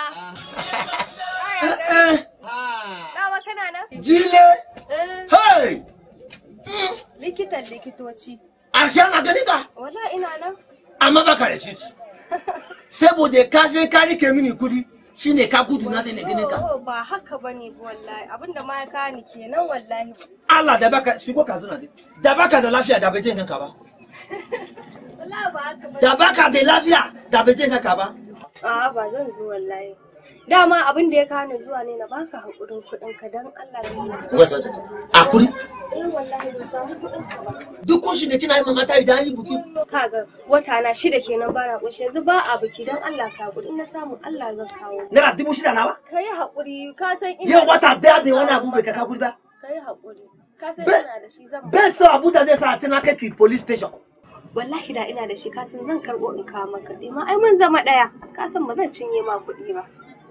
Dama kana nan? Jile! Eh, Hey! likitan likitoci. Ashe ana gani ka? Wala ina nan. Amma baka da cici. Saboda ka je ka rike mini kudi shine ka gudu na da gani ka. Oh, ba haka bane wallahi. Abinda ma ya kawo ni kenan wallahi. Allah da baka shigo ka zuna da baka da lafiya da bai je ganka ba. Wallahi ba haka bane. Da baka da lafiya da bai je ganka ba. A'a ba zan zo wallahi. Dama abin da ya kawo ni zuwa ne na baka hakurin kuɗin ka dan Allah ne. Wata wata. Akuri. Eh wallahi ban samu kuɗin ka ba. Duk kunshi da kina yi mamata idan an yi buki. Kaga wata na shida kenan bana ƙoshi yanzu ba a biki dan Allah ka haƙuri in na samu Allah zan kawo. Naira dubu shida nawa? Ka yi haƙuri ka san ina Yau da wata shi daya zan da wani kawo abu bai maka. kaka kudi ba. Ka yi haƙuri. Ka san Be- ina da shi zan Bai so abu da zai sa a ci na kai ki police station. wallahi da ina da shi ka san zan karɓo in kawo maka ɗaya ma ai mun zama ɗaya ka san ba zan cinye ma kuɗi ba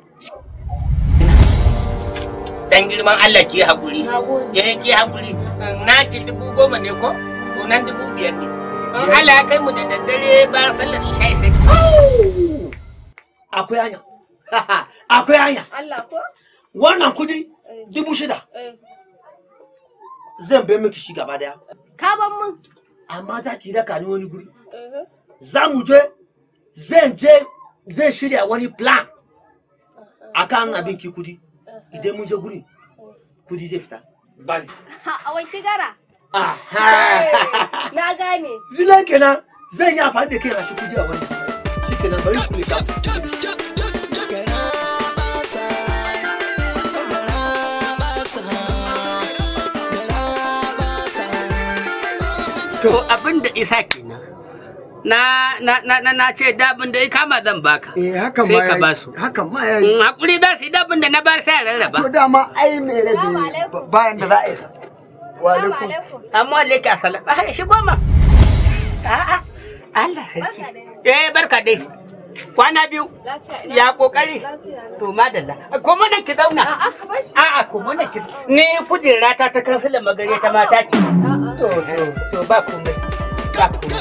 dan girman Allah ki haƙuri Nagode. ya ki haƙuri na ci dubu goma ne ko to nan dubu biyar ne in Allah ya kai mu da daddare bayan sallar isha sai Akwai hanya. Akwai hanya. Allah ko Wannan kudi Eh. dubu shida eh zan bai miki shi gaba daya. ka ban mun Amma za ki raka ni wani guri. eh Za mu je zan je zai shirya wani plan akan abin ki kudi. Idan mun je guri kudi zai fita. Bani. ha a wanki gara Aha. na gane Zilan kenan zan yi amfani da kai na shi kudi a wani. Shi kenan bari kule ta. to abin da isa kenan na na na na, na ce dabin da ya kama zan baka Eh hakan sai ma ka yayi. ba su Hakan ma yayi. in hakuri za su yi dabin da na ba sai a To rarraba dama ai me Assalamu rabe alaikum. bayan da za a yi. Wa Assalamu alaikum. alaikum amma leke a salat a shi goma a'a Allah sarki Barka dai. eh barka dai kwana biyu lafiya ina ya kokari lafiya na. to madalla ko mana ki zauna a'a ka bar shi a'a ko mana ki ni kujera ta ta kansila magare ta mata ce to to to ba komai ba komai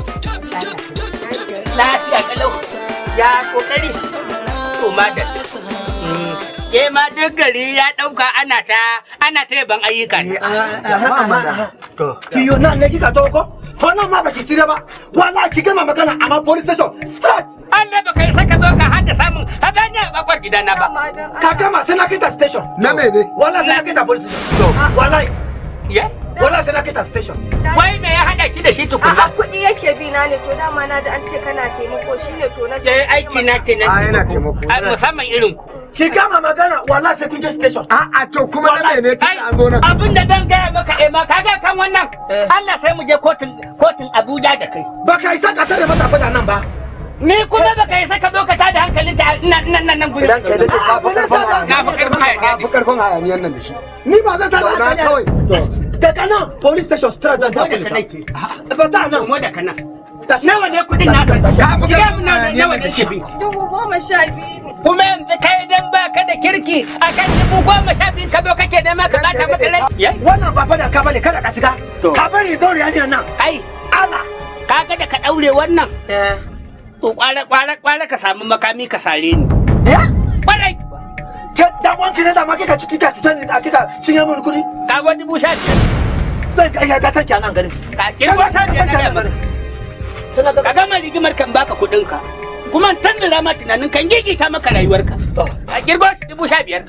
lafiya kalau ya kokari to madalla Mm. ke ma duk gari ya dauka ana ta ana ta yaban ayyuka ne Haka mana. to Kiyo na ne kika to ko? Wannan ma baki sire ba. Wallahi ki gama magana amma police station start. Allah baka yi saka zo ka hada samun hadanya a bakwar gidana ba Dama don Ka Allah. gama sai na kita station. Na me ne? Wallahi sai na kita police station. To wallahi ya wallahi sai na kita station. wai me ya hada ki da shi A'a tukunna kuɗi yake bi na ne to dama na ji an ce kana taimako shine to na yayi aiki na kenan A yana taimako. ai musamman irin ku Ki gama magana wallahi sai kun je station. A'a to kuma na me ne tun Ai, da an zo nan. abin da zan gaya maka eh ma kaga kan wannan Eh. Allah sai mu je kotun kotun Abuja da kai Baka isa ka tare mata fada nan ba. ni kuma baka yi saka zo ka tada hankalin ta nan nan nan nan gurin Idan kai da ka fi karfin Ka fi karfin hayaniya Ka fi karfin hayaniyan nan da shi. Ni ba zan tada Zauna hankali. kawai. Daga nan police station straight zan Ko da tafi. ka nake Ba ta nan. mu da kana Tashi. nawa ne kudin nasa Tashi. Gaya min nawa nawa ne ke bi dubu goma sha biyu ne kuma yanzu kai dan baka da kirki akan dubu goma sha biyu ka zo kake nema ka bata mata rai Ya? Wannan ba fada ka bane kada ka shiga. To. Ka bari dole yani nan. ai Allah kaga da ka daure wannan Eh. to kwara kwara kwara ka samu makami ka sare ni Ya? kwarai Ke dan wanki ne da ma kika ciki ka cutar ni da kika cinye mun kudi. ka ga dubu sha biyar Sai ka iya ga tanki a nan garin. ka kirgo sha biyar na gaya maka. Sai na ga ka gama rigimar kan baka kuɗin ka kuma tan da ma tunanin kan gigita maka rayuwarka to. a kirgo dubu sha biyar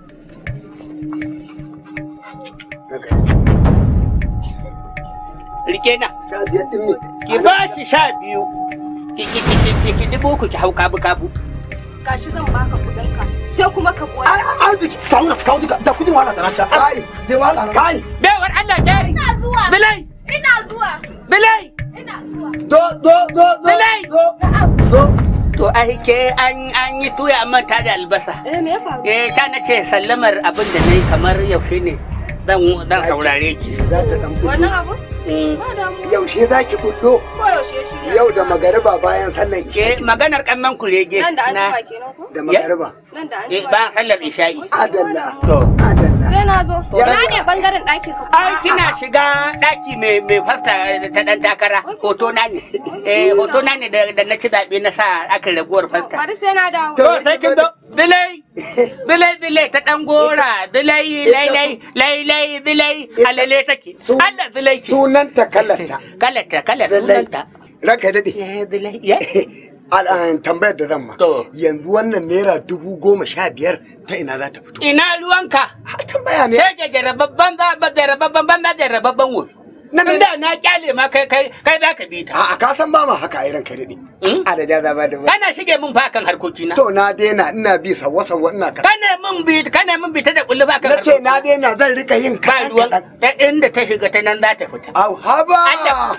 rike na Sha biyar din ne. ki ba shi sha biyu ki ki ki ki ki ki dubu ku ki hau kabu kabu gashi zan baka kuɗin ka sai kuma ka koya Ai arziki ka wannan ka wuce da kudin wahala da na sha. Kai. Zai wahala. Kai. bewar Allah jari ina zuwa bilai ina zuwa bilai ina zuwa Do do do do. Bilai. Do. na'am Do. to ai ke an an yi tuya an manta da albasa eh me ya faru eh ta na ce sallamar abin da nayi kamar yaushe ne dan dan saurare ki Za ta dan fito. wannan abu Mm. ba damu Yaushe za ki kullo? ko yaushe shi Yau da magariba bayan sallan ke isha. maganar kannan kurege nan da an jima kenan ko Da magariba. Nan da an eh jima. ba sallar isha'i Adalla. to Adalla. Sai na zo. Ya- Na ne bangaren ɗakin ka. ai kina shiga daki mai mai fasta ta dan takara hoto na ne eh hoto na ne da da na ci zabe na sa aka raguwar fasta Bari sai na dawo. to sai kin zo bilai bilai bilai ta dan gora bilai lai lai lai lai bilai alale take Su- Allah bilai ki Sunanta kalarta. kalata kala Lallai. sunanta Ranka daɗe. eh bilai ya Al'an tambayar da zan ma. To. Yanzu wannan naira dubu goma sha biyar ta ina za ta fito. ina ruwanka Ha, Tambaya ne. sai ke jarababban za ba jarababban ban na jarababban wo Na me- inda na kyale ma kai kai kai za ka bi ta A'a ka san ba ma haka ai ranka daɗe. Hmm? A da jaza ba da ba. kana shige min fa kan harkoki na To na daina ina bi sawa sawa ina ka. kana min bi kana min bi ta da kullu ba kan Na ce na daina zan rika yin ba kaɗan ruwan kaɗan. ta inda ta shiga ta nan za ta fita Au haba. Allah.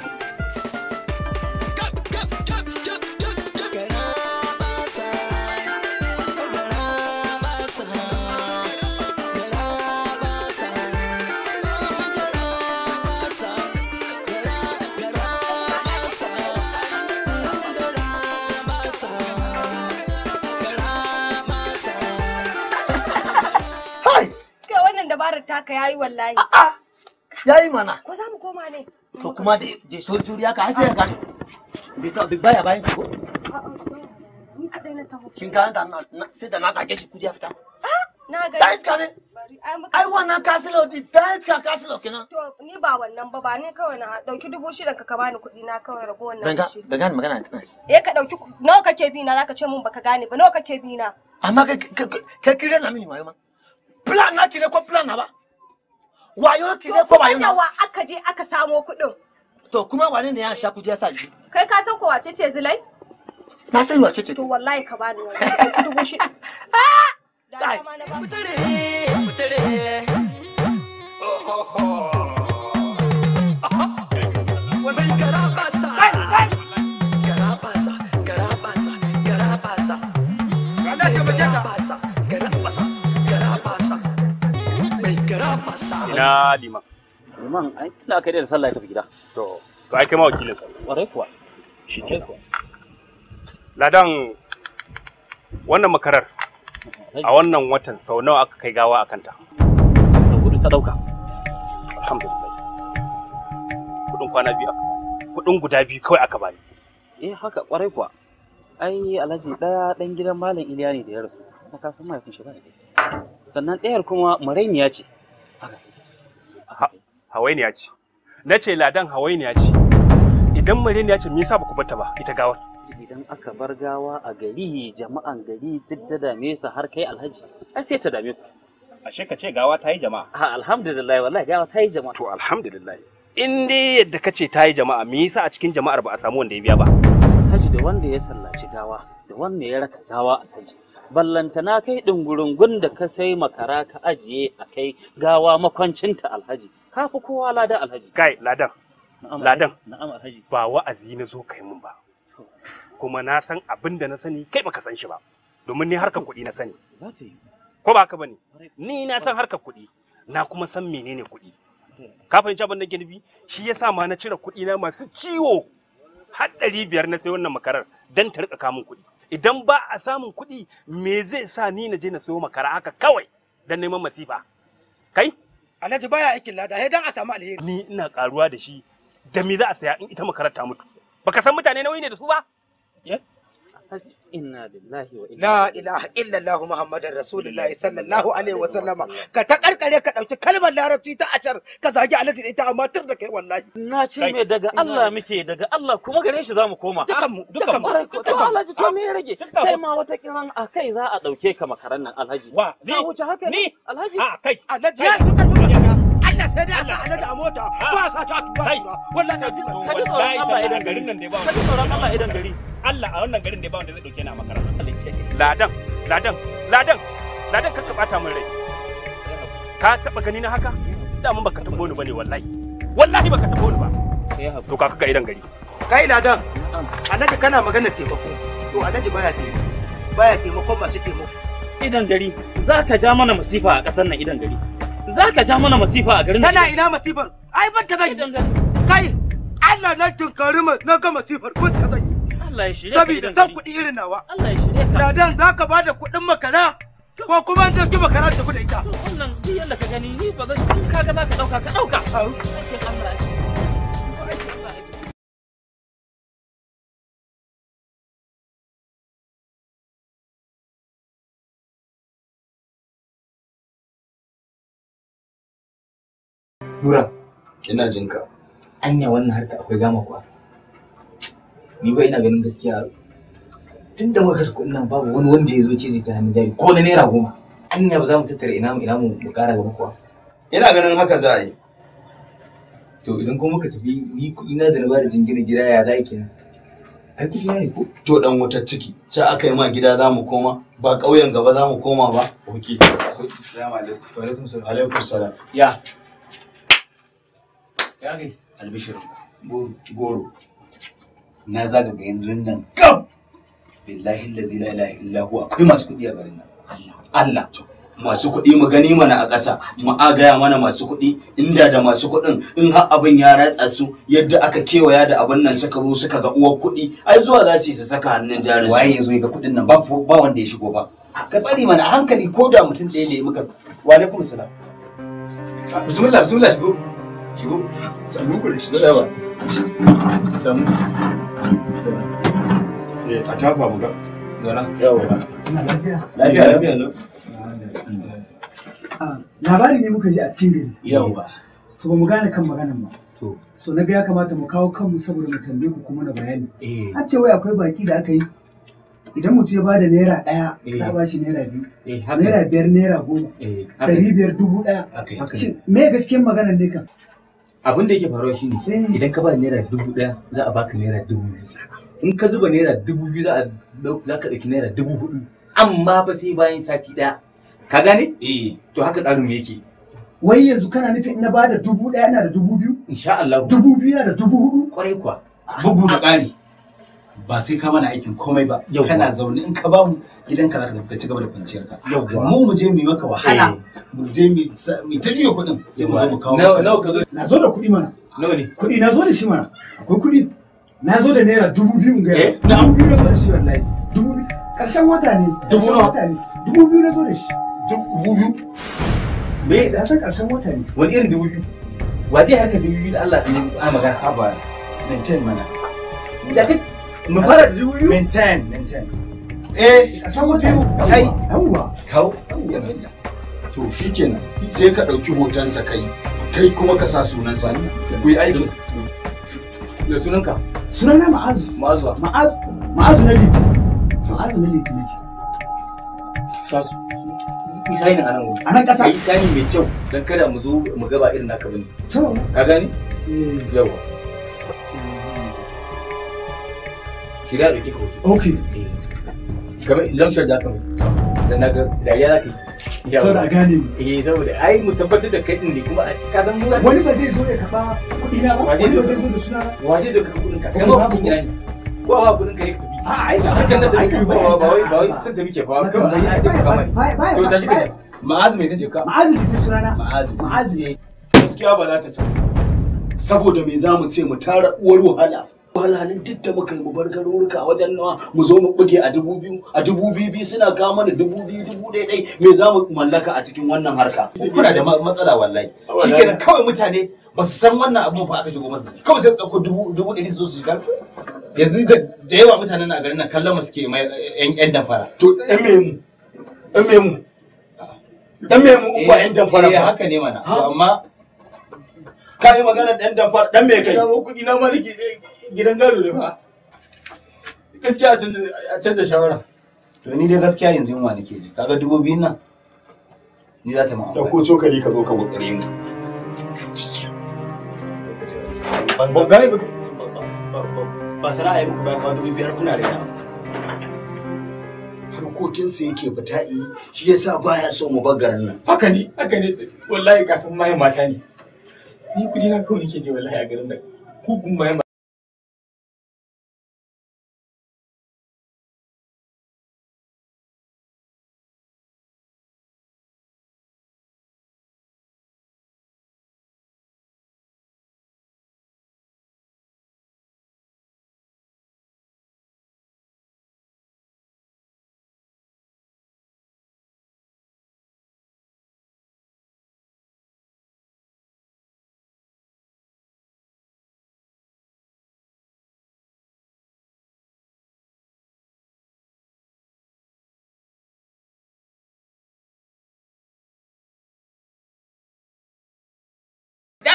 Hai. Kai wannan dabarar taka yayi wallahi. yayi mana Ko za mu koma ne? to kuma da da sojoji haka ai sai ka gane bai ta bai baya bayan ki ko Ni kadai na taho. kin ga da na na- sai da na sake shi kudi ya fita Na ga. da iska ne Bari ai muka ai wannan kasilo di da iska kasilo kenan To ni ba wannan ba ba ni kawai na dauki dubu shida ka ka bani kuɗi na kawai rago wannan ban ga kuɗi. ban gane magana tana Eh ka dauki ku- nawa kake bi na zaka ce mun baka gane ba nawa kake bi na? amma kai kai kai kire na mini wayo ma plan na ki ne ko plan na ba wayo ki ne To ko kuma wayo da na wa aka je aka samo kuɗin? to kuma wane ne ya sha kudi ya sa ji Kai ka san ko wace ce Zulai? na sani wace ce To wallahi ka bani wannan ka dauki dubu shida. Da Kai. dama na ba. Ina liman. Liman, ai tunda aka yi da sallah ya tafi gida. To, to ai kai ma wakilin sa. Ƙwarai kuwa. Shi ke kuwa. Ladan wannan makarar a wannan watan sau nawa aka kai gawa a kanta? Sau hudu ta ɗauka. Alhamdulillah. Kudin kwana biyu aka bani. Kudin guda biyu kawai aka bani. Eh haka ƙwarai kuwa. Ai Alhaji ɗaya ɗan gidan Malam Iliya ne da ya rasu. Kuma ka san mahaifin shi ba da Sannan ɗayar kuma marainiya ce. Haka. Ha- Hawainiya ce. Na ce ladan hawainiya ce. Idan mareniya ce me yasa ba ku bata ba ita gawar? Idan aka bar gawa a gari jama'an gari duk ta dame sa har kai Alhaji. Ai sai ta dame ku. Ashe ka ce gawa ta yi jama'a. Ah, alhamdulillah wallahi gawa ta yi jama'a. To alhamdulillah. In dai yadda ka ce ta yi jama'a me yasa a cikin jama'ar ba a samu wanda ya biya ba? Haji da wanda ya sallaci gawa da wanda ya raka gawa a haji. Ballantana kai ɗungurungun da ka sai makara ka ajiye a kai gawa makwancinta alhaji. Ka fi kowa lada alhaji. Kai ladan Na'am, Ladan. alhaji. Na'am alhaji. ba wa'azi na zo kai mun ba. Kuma na san abin da na sani kai baka san shi ba. Domin ni harkar kuɗi na sani. Za ta yi. Ko ba haka bane? Ni na san harkar kuɗi. Na kuma san menene kuɗi. Ka fahimci abin da ke nufi? Shi yasa ma na cire kuɗi na masu ciwo. Har ɗari biyar na sai wannan makarar dan ta rika kamun kuɗi. Idan ba a samun kuɗi me zai sa ni na je na sayo makara haka kawai dan neman masifa. Kai? Alhaji baya aikin lada, sai dan a samu alheri. Ni ina karuwa da shi da me za a saya in ita makarar ta mutu. Baka san mutane nauyi ne da su ba? Alhaji, Inna lillahi wa inna La ilaihi ilaha illallah Muhammadar Rasulullahi sallallahu alaihi wa sallama. Ka ta karkare ka dauki kalmar larabci ta ashar ka zagi alhaji da ita amma tur da kai wallahi. Na ce mai daga Allah muke daga Allah kuma gare shi za mu koma. Dukan mu, dukan mu. Ƙwarai ko to alhaji to me ya rage? Kai ma wata kiran a kai za a ɗauke ka makaran nan alhaji. Wa, ni? Ka wuce haka ne? Ni? Alhaji. A kai. Alhaji ya duka duka. Allah sai dai a sa alhaji a mota ko a sa ta tura Kai. tura. Wallahi na ji Ka ji tsoron Allah idan gari. nan da ba Ka ji tsoron Allah idan gari. Allah a wannan garin da ba wanda zai dauke ni a makaranta. Allah ya ce ka shi. Ladan, ladan, ladan, ladan ka bata min rai. Ka taba gani na haka? Da mun baka tambo ni bane wallahi. Wallahi baka tambo ni ba. Kai haƙuri. To ka ga idan gari. Kai ladan, Na'am. alhaji kana maganar taimako. To alhaji baya taimako. Baya taimakon masu taimako. Idan gari za ka ja mana masifa a ƙasar nan idan gari. Za ka ja mana masifa a garin nan. Tana ina masifar? Ai ban ta zan Idan yi. gari. Kai, Allah na tunkari ma na ga masifar ban ta zan yi. Allah ya shirye ka Saboda idan san gari. kuɗi irin nawa. Allah ya shirye ka. Ladan za ka ba da kuɗin makara ko kuma an ɗauki makara da kuɗa ita wannan duk yadda ka gani ni ba zan in kaga za ka ɗauka ka ɗauka aikin Allah ake aikin Allah ake Nura, ina jin ka anya wannan harka akwai gama kuwa. Ni ba ina ganin gaskiya tun da muka kasa kuɗin nan babu wani wanda ya zo ce zai ta hannun jari ko na naira goma. Anya ba za mu tattara ina mu ina mu mu ƙara gaba kuwa. ina ganin haka za a yi To idan kuma muka tafi ni kuɗi na da na bada jingina gida ya za kenan. Ai kuɗi na ne ko? to dan wutar ciki sai aka yi ma gida za mu koma ba ƙauyen gaba za mu koma ba Ok. assalamu alaikum Wa alaikum salam. alaikum salam Ya. Ya kai. albishirin Goro. goro na zaga garin nan gab billahi allazi la ilaha illa huwa akwai masu kuɗi a garin nan Allah masu kuɗi mu gani mana a ƙasa mu agaya mana masu kuɗi inda da masu kuɗin in har abin ya ratsa su yadda aka kewaya da abin nan suka zo suka ga uwar kuɗi ai zuwa za su yi su saka hannun jarin waye su ya zo ya ga kuɗin nan ba ba wanda ya shigo ba ka bari mana a hankali ko da mutum ɗaya ne muka wa alaikum salam Bismillah, bismillah shigo. Shigo. Sannu ku da shi. Da ba. Sannu. Eh, a taka mu ga Zauna. yawa Lafiya. lafiya lafiya lau Ah, labari ne muka ji a cikin gari yawa to ba mu gane kan maganan ba to so na ga ya kamata mu kawo kanmu saboda mu tambaye ku kuma na bayani eh har ce wai akwai baki da aka yi idan mutum ya bada naira ɗaya Eh. za a ba shi naira biyu eh naira haka biyar naira goma eh haka ɗari biyar dubu ɗaya haka yi. Haka ne. shin me gaskiyar maganan ne kan Abin da yake faruwa shine Eh. idan ka ba naira dubu ɗaya za a baka naira dubu biyu. In ka zuba naira dubu biyu za a dau- za ka ɗauki naira dubu hudu. Amma ba sai bayan sati ɗaya. Ka gane? eh To haka tsarin mu yake. wai yanzu kana nufin in na bada dubu ɗaya na da dubu biyu Insha Allah. dubu biyu na da dubu hudu Kwarai kuwa. bugu da ƙari ba sai ka mana aikin komai ba Yawwa. kana zaune in ka bamu gidanka za ka tafi ka ci gaba da kwanciyar ka Yawwa. mu mu je mu yi maka wahala mu je mu sa- mu ta juya kuɗin sai mu zo mu kawo Nawa nawa ka zo? na zo da kuɗi mana Nawa ne? kuɗi na zo da shi mana akwai kuɗi na zo da naira dubu biyu in gaya Eh, ma. dubu biyu na zo da shi wallahi dubu biyu ƙarshen wata ne Dubu ƙarshen nawa? wata ne dubu biyu na zo da shi dubu biyu Me da san ƙarshen wata ne wani irin dubu biyu? Wa zai harka dubu biyu da Allah ne a magana? haba maintain mana Da kai mu fara da dubu biyu? maintain maintain eh ƙarshen wata ne kai yawwa Kawo. bismillah to shikenan sai ka ɗauki hotonsa kai kai kuma ka sa sunansa ku yi aiki Da sunanka? sunana ma'azu Ma'azuwa. ma'azu ma'azu na liti ma'azu na liti nake Sa su. Isa ne a nan wuri. a nan ƙasa Ka yi sani mai kyau don kada mu zo mu gaba irin naka bane. to Ka gani? eh, Yawa. Shirya ɗauki ka hoto. okay Kamar lamshar da aka mai. Da na ga dariya za ka yi. so da a gane ni Eh saboda ai mu tabbatar da kai din ne kuma ka san mu wani ba zai zo ya karɓa kuɗi na ba Wa zai wani ba zo? zai zo da suna na waje da karɓi kuɗin ka. Okay, Kai ma babu kuɗin gina ne. Ko a kuɗin ka ne ka tafi. a ai da Hakan na tafi ai ba tambaya, ba wai ba wai ba- sun tafi ke ba. ba- Kawai ai ai da kama ne. ba- ba- To ba- tashi ka ba- ma'azu mai kace ka ma'azu liti sunana ma'azu ma'azu ne gaskiya ba za ta samu saboda me za mu ce mu tara uwar wahala wahalhalin duk da muka yi mu bar garuruka wajen nawa mu zo mu buge a dubu biyu a dubu biyu biyu suna kawo mana dubu biyu dubu ɗaya ɗai me za mu mallaka a cikin wannan harka kuna da ma- matsala wallahi shikenan kawai mutane ba su san wannan abun fa aka shigo masa kawai sai su ɗauko dubu dubu ɗari su zo su shiga yanzu da da yawa mutanen a garin nan kallon mu suke mai yan yan damfara to ɗan me mu ɗan me mu ɗan me mu in ba ƴan damfara eh ba haka ne mana Ha? to amma ka yi magana ɗan damfara ɗan me kai shawo kuɗi na ma nake gidan gado ne fa gaskiya a canza shawara to ni dai gaskiya yanzu yunwa nake ji kaga dubu biyun nan ni za ta ma amfani. ɗauko cokali ka zo ka gudare mu ba gane ba ba sana'a yi muku ba kawo dubu biyar kuna da harkokinsa yake fita yi shi yasa baya so mu bar garin nan haka ne haka ne wallahi ka san mayan mata ne ni kudi na kawai nake je wallahi a garin nan ku kun mayan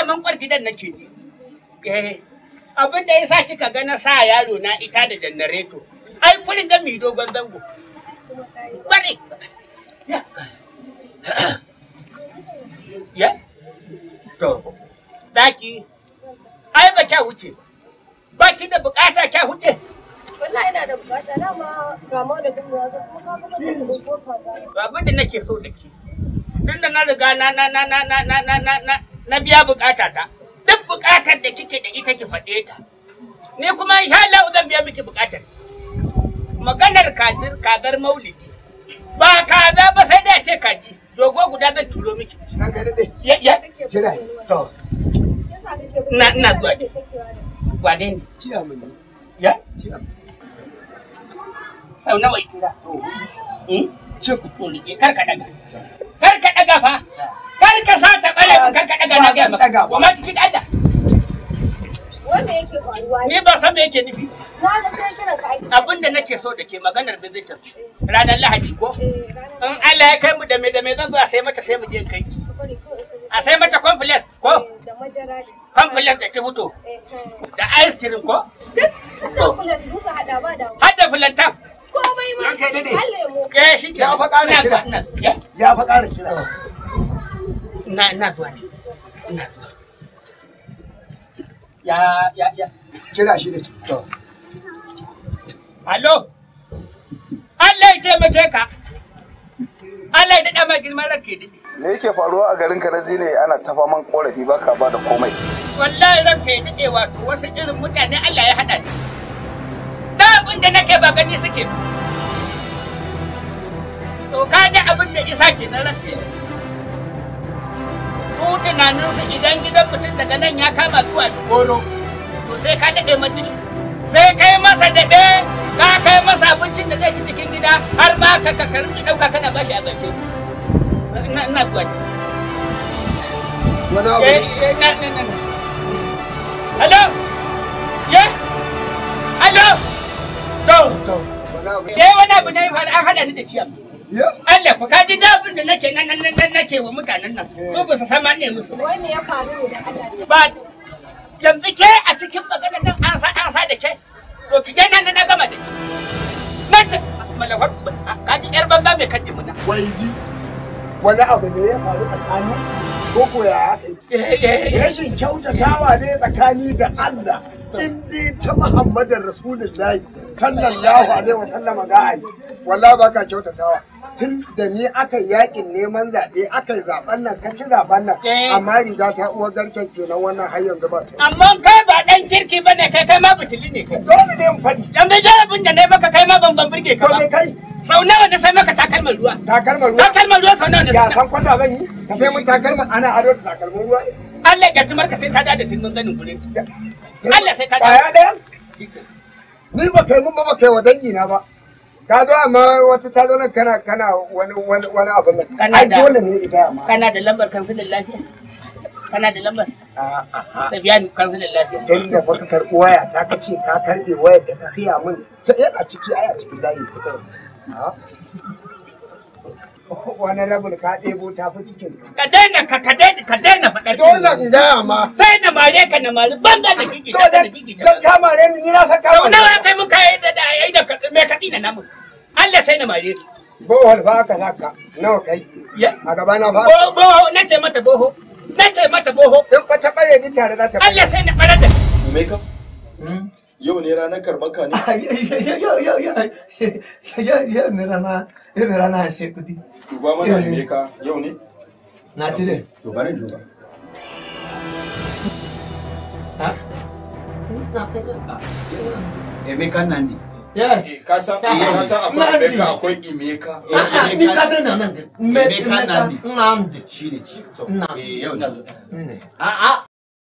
daman kwar gidan nake ji. Eh, abin da ya sa kika ga na sa yaro na ita da janareto. Ai kurin da mi dogon zango. Bari. Ya. Ya? To, daki. Ai ba kya wuce. Ba ki da bukata kya wuce. Wallahi ina da bukata dama ga malamin ya zo kuma ka kuma da kuɗin ko kaza. To abin da nake so da ke. Tunda na riga na na na na na na na na na na biya bukata ta. Duk bukatar da kike da ita ki faɗe ta. Ni kuma insha Allah zan biya miki bukatar. Maganar kadir kadar maulidi. Ba kaza ba sai da ce kaji. Dogo guda zan turo miki. Na ga dade. Ya ya. Kira. To, Yasa kake Na- ina zuwa. da sakewa da. wane ne? Ciya mun. Ya? Sau nawa ya kira? Hmm? Cip. To, rike, Kar ka daga. Kar ka daga fa. Kar ka sa ta bare mun kar ka daga na ga maka. Wa ma cikin Allah. Wai me yake faruwa ne? Ni ba san me yake nufi. Na ga sai kiran ka aiki. Abin da nake so da ke maganar visitor ranar Lahadi ko? Eh, ranar In Allah ya kai mu da me da me zan zo a sai mata sai mu je kai. ka bari kawai ka ji A sai mata complex ko? Eh, da madara da Complex da cibuto Eh, eh. da ice cream ko? Duk a chocolate muka hada ba da Har da filantan. komai ma. Ranka ya daɗe. Har lemo. Eh shi ke. Ya fa ƙara Ina kira. zuwa, ina- Ya? Ya fa ƙara kira. Ina ina zuwa ne. Ina zuwa. Ya ya ya. Kira shi da ke. Alo. Allah ya taimake ka. Allah ya daɗa ma girman ranka ya daɗe. me yake faruwa a garin karaji ne ana ta faman korafi baka ba da komai wallahi ranka ya daɗe wato wasu irin mutane Allah ya haɗa ni. Da abin da nake ba gani suke. ba. To ka ji abin da isa ke na ranka ya daɗe. Su tunaninsu idan gidan mutum daga nan ya kama zuwa goro, to sai ka daɗe mata shi. Sai kai masa daɗe, ka kai masa abincin da zai ci cikin gida har ma ka ka rinki ɗauka kana bashi a bakin su. Ina ina zuwa. Wani abu Eh, ne. eh, na, na, na, na. Hello? Yeah? Hello? To, to. Wani abu ne. Eh, wani abu ne ya faru an haɗa ni da ciyar. Ya. Allah ku kaji da abin da nake nan nan nan nake wa mutanen nan. Su ba su san ma ne musu. Wai me ya faru ne da Allah ne? Ba yanzu ke a cikin magana nan an sa an sa da ke. To ki ga nan na gama da ke. Na ce malafar kaji yar banza mai kaddi muna. Wai ji. Wani abu ne ya faru tsakanin ko ko ya aka yi. Eh, eh, eh. Rashin kyautatawa ne tsakani da Allah. In dai ta Muhammadin Rasulullahi sallallahu alaihi wa sallama ga ai. Wallahi ba ka kyautatawa. Tun da ni aka yi yakin neman zaɓe aka yi zaɓen nan ka ci zaɓen nan Eh. amma riga ta uwar garken kenan wannan har yanzu ba ta. Amma kai ba ɗan kirki ba ne kai kai ma butuli ne kai. Dole ne in faɗi. Yanzu jarabin da na yi maka kai ma ban ban burge ka To ba. me kai? Sau nawa na sai maka takalmar ruwa? Takalmar ruwa. Takalmar ruwa sau nawa na Ya sai? san kwata zan yi? Ka sai mun takalmar ana ado da takalmin ruwa. Allah ya tumar ka sai ta da tilmin ganin gurin. Allah sai ta da. Kwaya ɗaya? Ni ba kai mun ba ba kai wa dangi na ba. Ka zo amma wata ta zo nan kana kana wani wani wani abin nan. Kana Ai da- dole ne idan ma. Kana da lambar kansilin lafiya? Kana da lambar? Sabiyanu kansilin lafiya. Tun da baka karɓi waya ta ka ce ka karɓe wayar da ka siya min ta yana ciki ai a cikin layi ta kai. Ah. Wani rabin ka ɗebo ta fi cikin. Ka daina ka ka daina ka daina faɗar. Dole in gaya ma. Sai na mare ka na mare banza da gigi To da dan gigi da. dan kama ni ni na san Sau kama. nawa kai mun kai da da ai da ka- me kaɗi na namu. Allah sai na mare ka. Bohol fa aka saka nawa kai. Ya. A gaba na fa. Bo- Boho na ce mata boho. Na ce mata boho. In fa ta bare ni tare za ta. Allah sai na ɓarar da. Meka? Yau ne ranar karɓar ka ne? yau yau yau yau yau ne rana yau ne rana ashe kudi Duba mana Meka yau ne? na cire To bari duba. Emeka Nandi. yes Ka san ka san akwai Nandi. Meka akwai Imeka. Ah, ni ka dai na nan me Emeka Nandi. Nandi Shi ne ci. To, Nandi. eh, yau ne. ne a a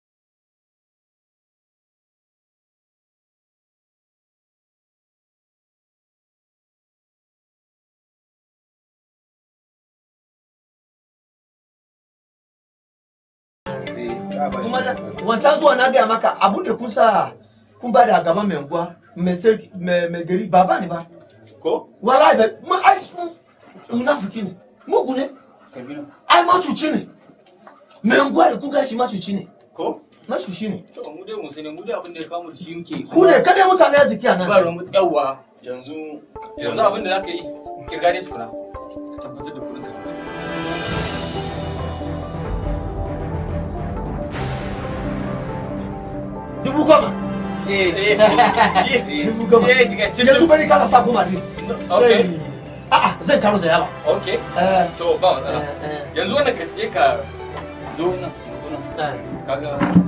kuma da- wancan zuwa na gaya maka abun da kun sa kun ba da gaban mai unguwa mai sarki mai mai gari ba ba ne ba Ko? wallahi ba mu ai munafiki ne mugu ne ai macuci ne mai unguwa da kun gashi macuci ne ko Nasu shi ne. to mu dai mu sani mu dai abin da ya kawo mu da shi muke Ku ne kadai mutane arziki a nan. ba ruwan mu yawa yanzu yanzu abin da zaka yi kirga dai tukuna ka tabbatar da kudin ka sosai Dubu goma. eh Dubu goma. eh cikakken Yanzu bari kana sa goma ne. Okay. Sai- A'a zan karo da yawa. okay Eh, to ba matsala eh, eh. yanzu wannan ka je ka zo nan zo nan Eh. kaga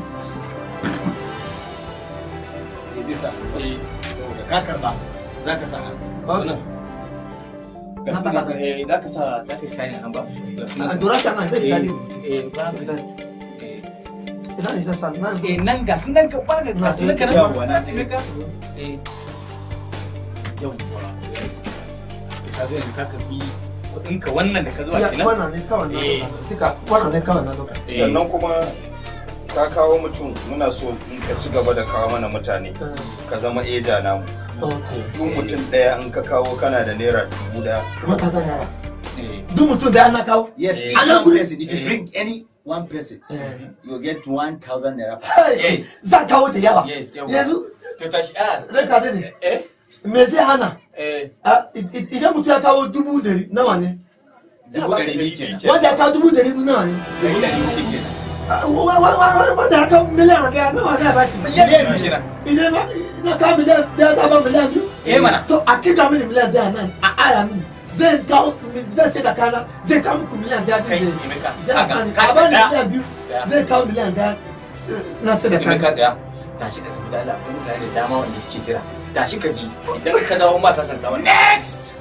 eh zai sa eh da ka karba za ka sa hannu wannan Na ga saka sunan eh za ka sa za ka sa ne nan ba Ga sunan A dora shi a nan zai fita ne. eh ba Fita. eh Ina ne zan sa nan. eh nan ga sunan ka ba ga sunan ka nan Yawwa, na nan ka eh yawwa ka ga yanzu ka karbi kuɗin ka wannan da ka zuwa Ya, kenan Wannan ne kawai na Eh. doka. Duka wannan ne kawai na doka. Eh. sannan kuma ka kawo mutum muna so in ka ci gaba da kawo mana mutane Eh, ka zama eja namu Okay. duk mutum ɗaya in ka kawo kana da naira dubu ɗaya Wata zan yara. eh Duk mutum da yana kawo. yes Eh. each Anan one guri- person if you bring any one person Eh. you get 1000 naira Hey, Yes. Zan kawo da yawa. yes yawwa Yanzu to tashi a reka da ne. eh Me zai hana? eh Ah, i- i- Idan mutum ya kawo dubu dari nawa ne? dubu ɗari biyu kenan Wanda ya kawo dubu dari nawa ne? dubu ɗari biyu kenan Ah, wa- wa- wa- wa- Wanda ya kawo miliyan ɗaya nawa za a bashi? miliyan biyu kenan Idan ma na kawo miliyan ɗaya ta ba miliyan biyu? Eh, mana. To a kika mini miliyan ɗaya nan a ara mini. Zai kawo zai sai da kana zai kawo muku miliyan ɗaya. kai din Emeka zai kaga bani- ka a bani ɗaya miliyan biyu Ɗaya. zai kawo miliyan ɗaya eh, na sai da Emeka kana. tsaya tashi ka tafi da Allah akwai mutane da dama wanda suke jira tashi ka ji idan ka dawo ma sasanta wa next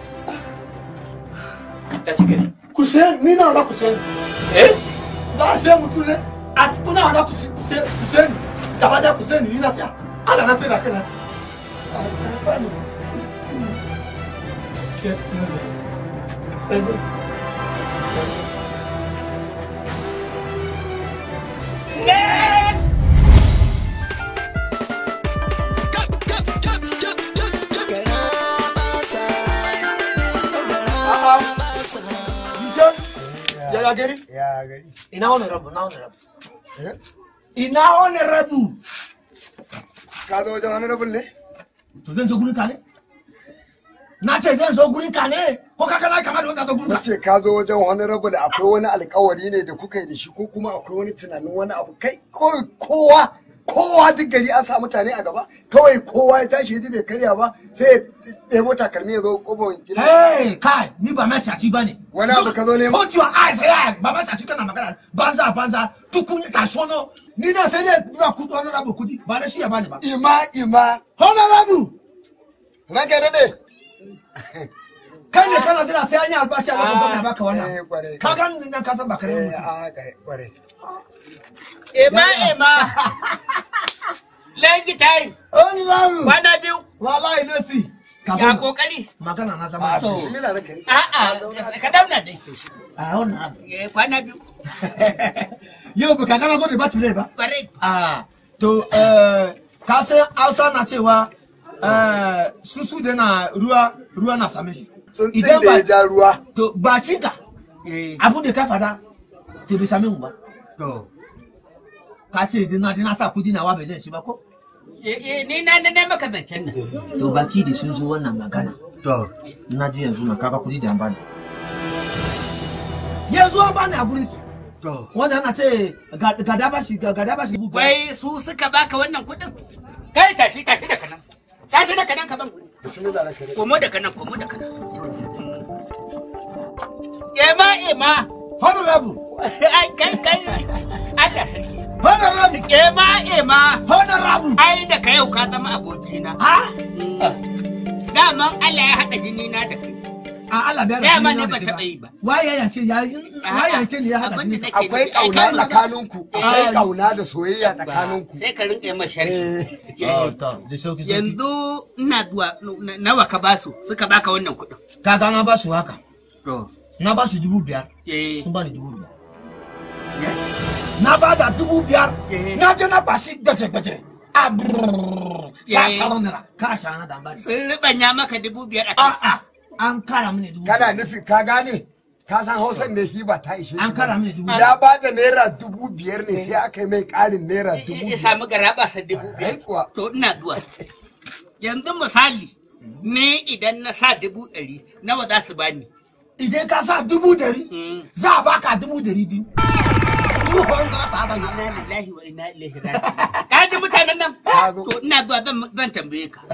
tashi ka ji Ku sai ni na za ku sai. eh Za a sai mutum ne a kuna za ku sai ku sai ni. Gaba da ku sai ni ni na sai. Allah na sai da kana. Ah, ba ni. Sai ni. Ke na da. Sai zo. Ya ya gari? Ya gari. Ina wani rabu, na wani rabu. Eh? Ina wani rabu. Ka zo wajen wani rabin ne? To zan zo gurin ka ne? Na ce zan zo gurin ka ne? Ko ka kana kama da wanda zo gurin Na ka? ce ka zo wajen wani rabin akwai wani alkawari ne da kuka yi da shi ko kuma akwai wani tunanin wani abu kai kawai kowa kowa duk gari an sa mutane a gaba kawai kowa ya tashi ya ji bai karya ba sai ya ɗebo takalmi ya zo ƙofar gida. Hey, kai, ni ba masaci ba ne. Wani abu ka zo nema? Put your eyes here. Ba masaci kana magana. Banza, banza. Tukun ka shono. Ni na sai dai ba kudi wani rabu kudi. Ba da shi ya bani ba. Ima ima. Honorable. Ranka ya daɗe. Kai ne kana jira sai an yi albashi a lokacin gwamna baka Eh, wannan. kwarai. Ka gan ni nan ka san ba kare Eh, mutum. a kwarai. Ema ema. Lengi time. Honorable. Kwana biyu. Wallahi no si. Ka Ya zo. kokari. Magana na zama. To. Bismillah ranka ne. A'a, ka dauna dai. A honorable. Eh, Kwana biyu. Yau ba ka gana zo da ba tire ba. Kwarai. Ah, to eh ka san Hausa na cewa eh susu da na ruwa ruwa na same shi. Tsuntsun da ya ja ruwa. to bacinka abin da ka fada to bai same mu ba. To. Ka ce idan na na sa kudi nawa bai zan shi ba ko? Eh, eh, Ni na na maka zancen nan. To baki da sun zo wannan magana. To. Na ji yanzu na kaga kudi da an bani. Yanzu an bani a gurin su. To. Wanda ana ce ga ga da bashi ga ga da bashi. Wai su suka baka wannan kuɗin? Kai tashi tashi da kanan. Tashi da kanan ka ban kuɗi. Bismillah ranka ne. Komo da kanan, komo da kanan. Ema ema. Honorable. Ai kai kai. Allah sarki. Honorable. Ema ema. Honorable. Ai da ka yau ka zama abokina. Ha? Daman Allah ya haɗa jini na da kai. A Allah bai Dama jini ne na ba da taɓa kai yi ba. Waye ya yanke ya waye yanke ne ya hada Abin da jini. nake Akwai nufi, ai, ƙauna ka- tsakaninku. Akwai Ah. ƙauna da soyayya tsakaninku. Sai ka rinƙa yi ma sharhi. Oh, to, da sauki sauki. Yanzu ina zuwa na- nawa ka basu suka baka wannan kuɗin. Kaga na ba su haka. To. Na ba su dubu biyar. Eh. Sun bani dubu biyar. Na ba da dubu biyar. Eh. Na je na ba shi gaje-gaje. A brrrr. Sa Eh. tsaron nira. Ka sha na da bani. Sun riɓanya maka dubu biyar a kai. A'a. An kara mini dubu Kana nufi ka gane? ka san hausan ne hiba ta ishe An kara mai dubu ya ba da naira dubu biyar ne sai aka yi mai ƙarin naira dubu ya biyar samu garaba sa dubu biyar to ina zuwa yanzu misali ni idan na sa dubu ɗari nawa za su bani idan ka sa dubu dari za a baka dubu dari biyu dubu hundred ta ba inna lillahi wa inna ilaihi raji'un ka ji mutanen nan to ina zuwa zan zan tambaye ka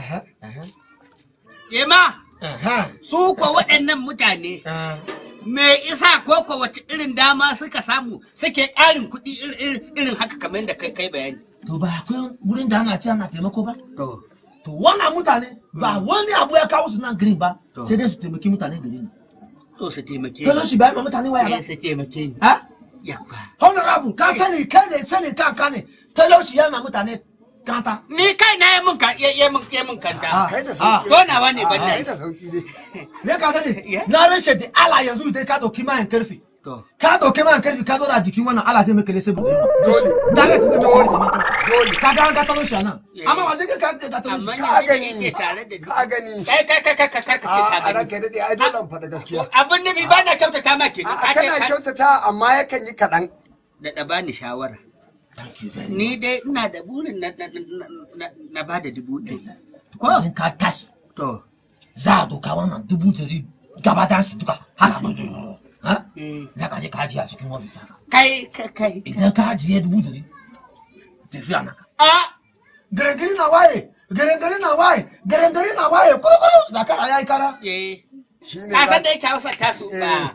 Yema, su ko waɗannan mutane me isa ko ko wace irin dama suka samu suke ƙarin kuɗi ir- ir- irin haka kamar da kai kai bayani. to ba akwai wurin da ana ce ana taimako ba to wannan mutane ba wani abu ya kawo su nan green ba sai dai su taimaki mutanen gari ne To su taimake Tolo shi bai ma mutane waya ba Eh, su taimake ni. ha Yakwa. honorable ka sani kai ne sani kanka ne talauci yana mutane kanta Ni kai na yi mun ka ya ya mun ya mun kanta. kai da sauki. Ko nawa ne ban kai da. sauki dai me ka sani na rashe da ala yanzu idan ka dauki mayan karfi ka dauki mayan karfi ka dora jikin wannan ala zai maka lese bude dole direct zai maka dole dole ka ga an ka talauci a nan amma ba zai ka ka ka talauci Ka gani ke tare da ka gani Kai kai kai kai kai kai ka ce ka a gani. ranka daɗe ai dole in faɗa gaskiya Abin nufi ba na kyautata ma ke. a kana kyautata amma yakan yi kaɗan Da da bani shawara. Ni dai ina da burin na na na- na- na ba da dubu ɗari. ko in ka tashi to za a doka wannan dubu dari gaba da su duka haka ba ha za ka je ka ajiye a cikin ofis haka Kai kai kai. idan ka ajiye dubu dari tafiya naka A gare na waye gare na waye gare na waye kurukuru zakara ya yi kara eh. shine Ka san da yake Hausa ta su ba.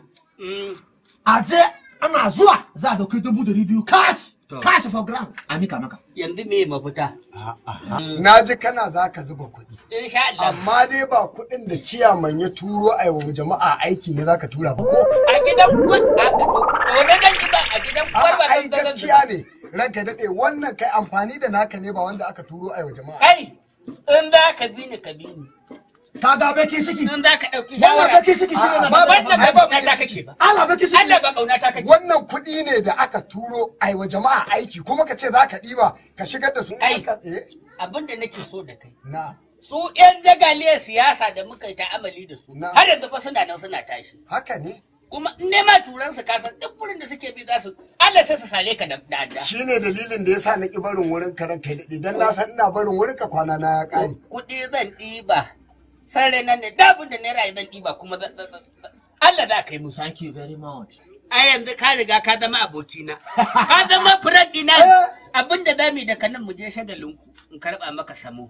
a je ana zuwa za a dauki dubu dari biyu cash cash for ground a mika maka Yanzu me mafita? na ji kana za ka zuba kuɗi Insha Allah. amma dai ba kuɗin da ciyaman ya turo a wa jama'a aiki ne za ka tura ba ko A gidan kwan a wani zan ji ba a gidan kwan ba ai zan zan gaskiya ne ranka daɗe wannan kai amfani da naka ne ba wanda aka turo a wa jama'a Kai in za ka bi ni ka bi ni. ka ga baki siki In za ka ɗauki wannan shawara. baki siki shi ne ba ba Wannan ba ba ba ƙauna ta kake ba. Allah baki siki Allah ba ƙauna ta kake. wannan kuɗi ne da aka turo a wa jama'a aiki kuma ka ce za ka ɗiba ka shigar da su Ai. ka- eh, Abin da nake so da kai. na Su 'yan jagaliyar siyasa da muka yi ta'amali da su. Na. Har yanzu fa suna nan suna tashi. haka ne Kuma in nema turan su kasan duk wurin da suke bi za su Allah sai su sare ka da da adda. shine dalilin da yasa na ki barin wurin ka ranka daɗe dan na san ina barin wurin ka kwana na ya ƙare Kuɗi zan ɗiba. Sare nan ne dabin da naira zan ɗiba kuma zan- zan- zan- Allah za ka yi musu. thank you very much a yanzu ka riga ka zama abokina ka zama friend ɗina abinda za mu yi daga nan mu je shagalinku in karɓa maka samo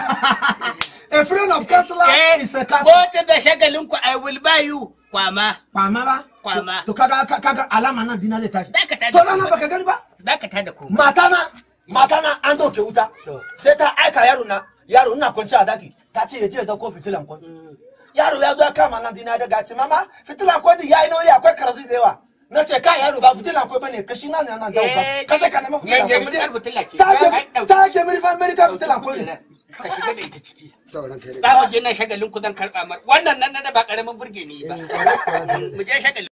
a friend of counselor is a ko counselor ta da shagalinku I will buy you kwama kwama ba Kwama. to kaga kaga alama nan dina zai tashi dakata to rana baka gani ba dakata da komai mata na mata na an doke wuta sai ta aika yaro na yaro ina kwanci a daki ta ce ya je ya dauko fitilan kwai yaro ya zo ya kama nan dina daga ce mama fitilan kwai din yayi nauyi akwai karazu da yawa na ce ka yaro ba fitilan kwai bane kashi na ne nan dauka ka je ka nemi fitilan yanzu kwai mun fitila ce ta ke ta ke miri fa miri ka fitilan kwai ne ka shiga da ita ciki to ranka daɗe za mu je nan shagalinku zan karɓa mar wannan nan na ba ƙaramin burge ni ba mu je shagalin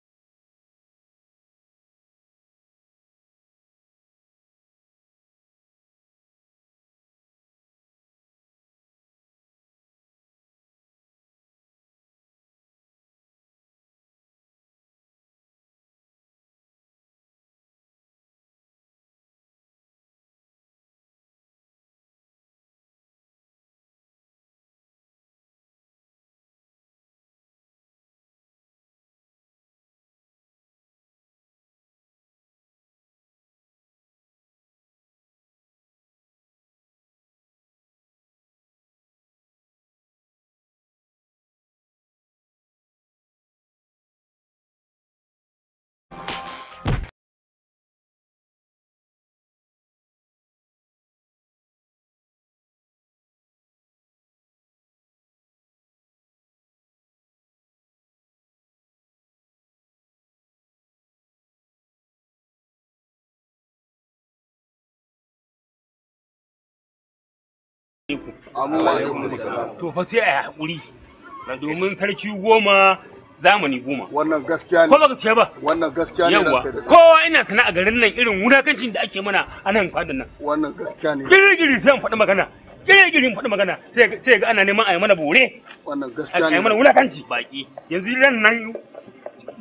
To fa sai a yi haƙuri. Na domin sarki goma zamani goma. Wannan gaskiya Ko ba gaskiya ba? Wannan gaskiya ne Yawwa. ranka daɗe. Kowa ina sana a garin nan irin wulakancin da ake mana a nan fadan nan. Wannan gaskiya ne. Giri-giri sai an faɗi magana. Giri-giri in faɗi magana sai ga- sai ga ana neman a yi mana bore. Wannan A gaskiya yi mana ne. wulakanci baki. Yanzu ran nan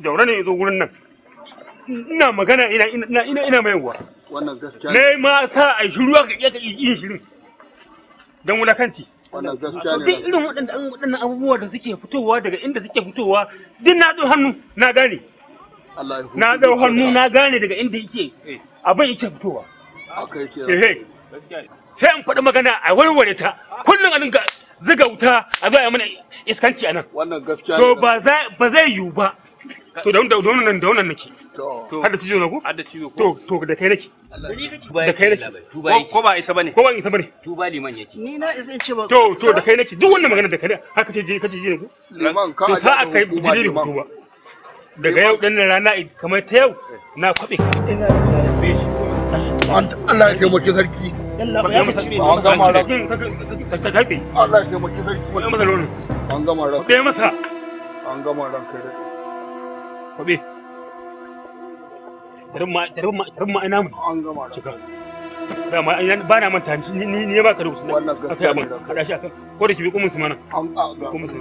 jaura ne ya zo gurin nan ina magana ina ina ina ina mayarwa wannan gaskiya ne ma sa a shiru ka iya yin shirin dan wulakanci wannan gaskiya duk irin waɗannan waɗannan abubuwa da suke fitowa daga inda suke fitowa duk na ɗau hannu na gane Allah ya na ɗau hannu na gane daga inda yake abin yake fitowa haka yake ehe sai in faɗi magana a warware ta kullum a dinga ziga wuta a zo a yi mana iskanci a nan wannan gaskiya to ba za ba zai yiwu ba to da da wannan da wannan nake to har da cizo na ko har da cizo to to da kai nake da kai nake Ko- ko ba isa bane ko ba isa bane tuba liman yake ni na isa in ce ba to to da kai nake duk wannan magana da kai haka ce je kace je ne ko liman ka to aje sa a da kai hukuma jiri liman. hutu ba daga yau din nan rana kamar ta yau na kwabe ina da shi Allah ya taimaki sarki yalla ba ya ka cire an gama ran ta tafi Allah ya taimaki sarki ko masa lorin an gama ran kwabe masa an gama ran kai dai. kwabe tarin ma tarin ma tarin ma ina mu an gama ran cika dama ina ba na manta ni ni ni ba ka rubuta Wannan akai gaskiya abin ne. kada shi akan ko da shi bi kumun su mana an a ga kumun su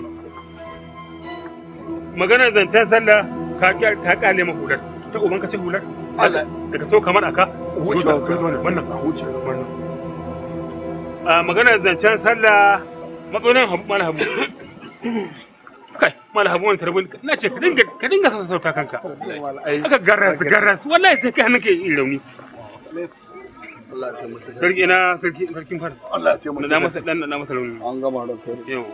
maganar zancen sallah ka ka kale ma hular ta uban ka ce hular Allah daga so kamar aka Wuce wuce ka. wannan ka wuce wannan a maganar zancen sallah matsalolin habu mala habu kai mala habu wani tarbin na ce ka dinga ka dinga sassauta kanka aka garras garras wallahi sai kai hannunka yi rauni Allah ya taimaki sarki sarki na sarki sarkin fara Allah ya taimaki na masa dan na masa rauni an gama ran kai dai. yau